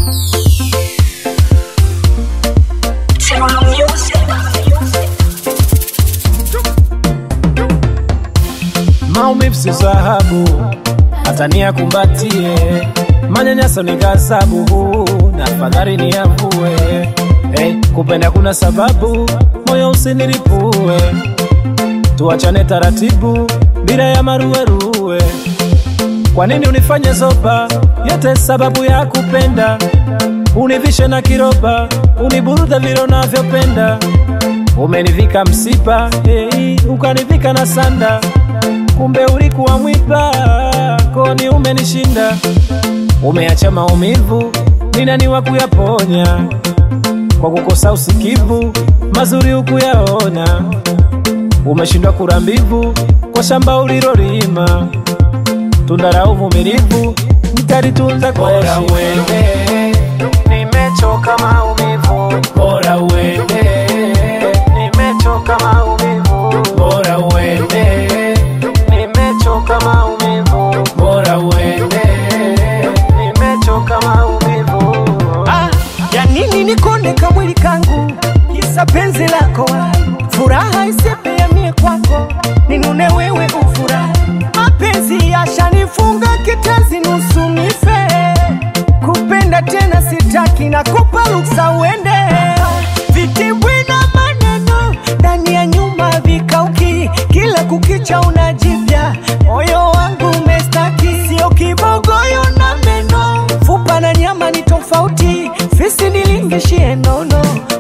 Maumivu si dhahabu, hata niyakumbatie. Manyanyaso ni ghadhabu, na fadhali niyavue. Hey, kupenda kuna sababu, moyo usiniripue. Tuachane taratibu, bila ya maruweruwe. Kwa nini unifanye zoba? Yote sababu ya kupenda. Univishe na kiroba, uniburuda vile unavyopenda. Umenivika msiba, hey, ukanivika na sanda kumbe ulikuwa mwiba, koni umenishinda. Umeacha maumivu, ni nani wa kuyaponya? Kwa kukosa usikivu, mazuri hukuyaona. Umeshindwa kula mbivu kwa shamba ulilolima. Tunda la uvumilivu nitalitunza kwa Bora heshima. uende, Nimechoka maumivu, bora uende, nimechoka maumivu, bora uende, nimechoka maumivu, bora uende. nimechoka maumivu. Ah, ya nini nikonde kamwili kangu kisa penzi lako furaha isepe ya mie kwako ninune wewe ufurahi mapenzi yashanifunga kitezi nusu nife kupenda tena sitaki na kupa ruksa uende vitimbwi na maneno ndani ya nyumba vikauki kila kukicha unajipya moyo wangu umestaki sio kibogoyo na meno fupa na nyama ni tofauti fisi nilingishie nono